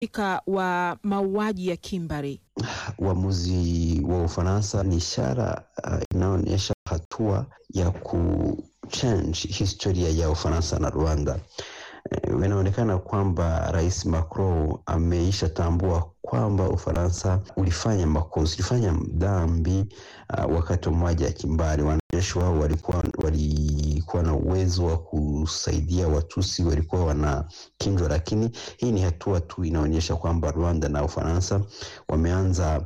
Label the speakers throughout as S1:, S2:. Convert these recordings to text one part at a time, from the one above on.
S1: waathirika wa mauaji ya kimbari.
S2: Uamuzi wa Ufaransa ni ishara uh, inaonyesha hatua ya kuchange historia ya Ufaransa na Rwanda. Uh, inaonekana kwamba Rais Macron ameisha tambua kwamba Ufaransa ulifanya makosa, ulifanya dhambi uh, wakati wa mauaji ya kimbari. Wanajeshi wao walikuwa walikuwa na uwezo wa kusaidia Watusi, walikuwa wanakinjwa, lakini hii ni hatua tu inaonyesha kwamba Rwanda na Ufaransa wameanza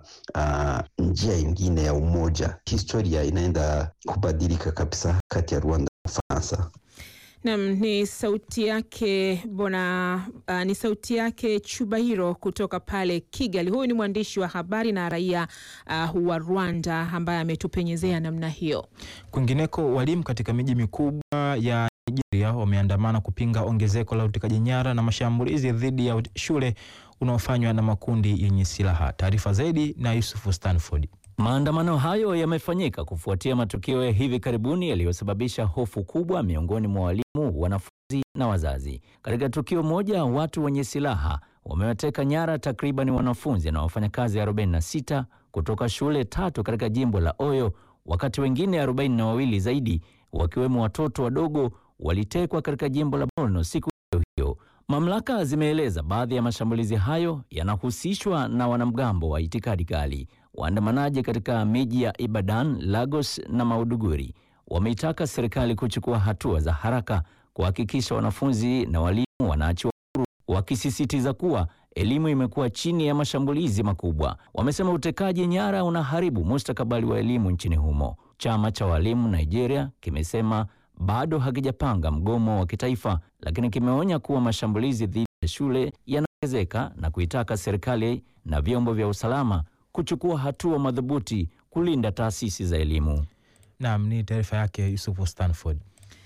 S2: uh, njia ingine ya umoja. Historia inaenda kubadilika kabisa kati ya Rwanda na Ufaransa.
S1: Nam ni sauti yake bona uh, ni sauti yake Chubahiro kutoka pale Kigali. Huyu ni mwandishi wa habari na raia uh, wa Rwanda ambaye ametupenyezea namna hiyo.
S3: Kwingineko, walimu katika miji mikubwa ya Nigeria wameandamana kupinga ongezeko la utekaji nyara na mashambulizi dhidi ya shule unaofanywa na makundi yenye silaha. Taarifa zaidi na Yusufu Stanford.
S4: Maandamano hayo yamefanyika kufuatia matukio ya hivi karibuni yaliyosababisha hofu kubwa miongoni mwa walimu, wanafunzi na wazazi. Katika tukio moja, watu wenye silaha wamewateka nyara takriban wanafunzi na wafanyakazi 46 kutoka shule tatu katika jimbo la Oyo, wakati wengine arobaini na wawili zaidi wakiwemo watoto wadogo walitekwa katika jimbo la Borno siku hiyo hiyo. Mamlaka zimeeleza baadhi ya mashambulizi hayo yanahusishwa na wanamgambo wa itikadi kali. Waandamanaji katika miji ya Ibadan, Lagos na Maiduguri wameitaka serikali kuchukua hatua za haraka kuhakikisha wanafunzi na walimu wanaachiwa huru, wakisisitiza kuwa elimu imekuwa chini ya mashambulizi makubwa. Wamesema utekaji nyara unaharibu mustakabali wa elimu nchini humo. Chama cha walimu Nigeria kimesema bado hakijapanga mgomo wa kitaifa, lakini kimeonya kuwa mashambulizi dhidi ya shule yanaongezeka na kuitaka serikali na vyombo vya usalama kuchukua hatua madhubuti kulinda taasisi za elimu.
S3: Naam, ni taarifa yake Yusufu Stanford.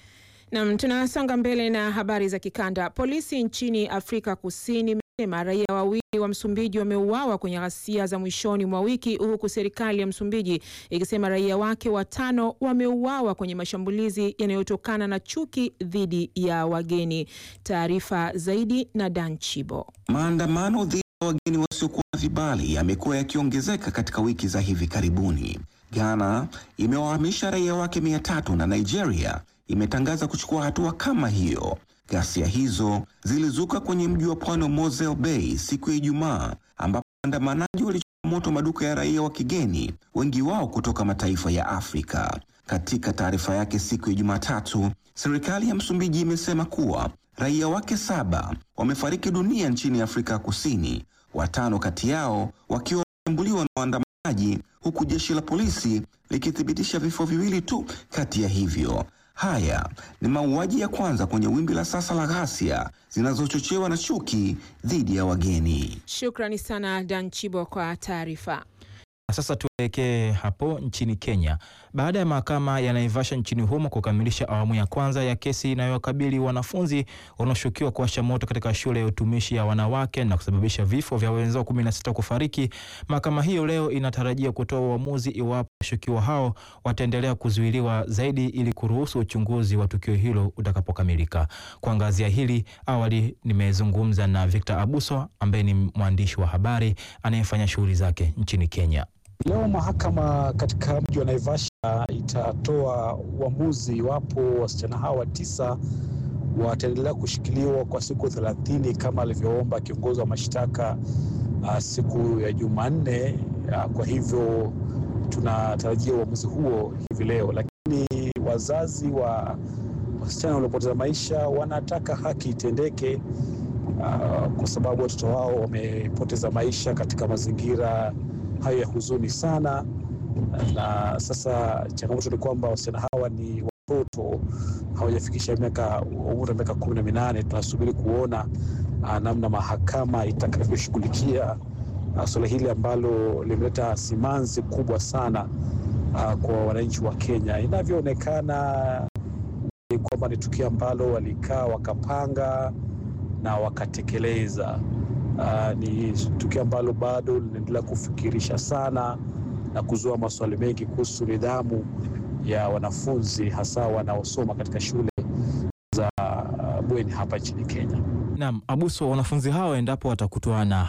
S1: Nam, tunasonga mbele na habari za kikanda. Polisi nchini Afrika Kusini imesema raia wawili wa Msumbiji wameuawa kwenye ghasia za mwishoni mwa wiki, huku serikali ya Msumbiji ikisema raia wake watano wameuawa kwenye mashambulizi yanayotokana na chuki dhidi ya wageni. Taarifa zaidi na Dan Chibo.
S5: Maandamano dhidi ya wageni wasiokuwa na vibali yamekuwa yakiongezeka katika wiki za hivi karibuni. Ghana imewahamisha raia wake mia tatu na Nigeria imetangaza kuchukua hatua kama hiyo. Ghasia hizo zilizuka kwenye mji wa pwani wa Mosel Bay siku ya Ijumaa, ambapo waandamanaji walichoma moto maduka ya raia wa kigeni, wengi wao kutoka mataifa ya Afrika. Katika taarifa yake siku ya Jumatatu, serikali ya Msumbiji imesema kuwa raia wake saba wamefariki dunia nchini Afrika ya Kusini, watano kati yao wakiwa wameshambuliwa na waandamanaji, huku jeshi la polisi likithibitisha vifo viwili tu kati ya hivyo. Haya ni mauaji ya kwanza kwenye wimbi la sasa la ghasia zinazochochewa na chuki dhidi ya wageni.
S1: Shukrani sana Dan Chibo kwa taarifa.
S3: Na sasa tuelekee hapo nchini Kenya baada ya mahakama ya Naivasha nchini humo kukamilisha awamu ya kwanza ya kesi inayowakabili wanafunzi wanaoshukiwa kuwasha moto katika shule ya utumishi ya wanawake na kusababisha vifo vya wenzao 16 kufariki. Mahakama hiyo leo inatarajia kutoa uamuzi iwapo washukiwa hao wataendelea kuzuiliwa zaidi ili kuruhusu uchunguzi wa tukio hilo utakapokamilika. Kuangazia hili, awali nimezungumza na Victor Abuso ambaye ni mwandishi wa habari anayefanya shughuli zake nchini Kenya.
S6: Leo mahakama katika mji wa Naivasha itatoa uamuzi iwapo wasichana hawa tisa wataendelea kushikiliwa kwa siku thelathini kama alivyoomba kiongozi wa mashtaka uh, siku ya Jumanne. Uh, kwa hivyo tunatarajia uamuzi huo hivi leo, lakini wazazi wa wasichana waliopoteza maisha wanataka haki itendeke, uh, kwa sababu watoto wao wamepoteza maisha katika mazingira hayo ya huzuni sana. Na sasa changamoto ni kwamba wasichana hawa ni watoto, hawajafikisha miaka umri wa miaka kumi na minane. Tunasubiri kuona uh, namna mahakama itakavyoshughulikia uh, suala hili ambalo limeleta simanzi kubwa sana uh, kwa wananchi wa Kenya. Inavyoonekana ni kwamba ni tukio ambalo walikaa wakapanga na wakatekeleza. Uh, ni tukio ambalo bado linaendelea kufikirisha sana na kuzua maswali mengi kuhusu nidhamu ya wanafunzi hasa wanaosoma katika shule za uh, bweni hapa nchini Kenya.
S3: Naam, Abuso, wanafunzi hao endapo watakutwa na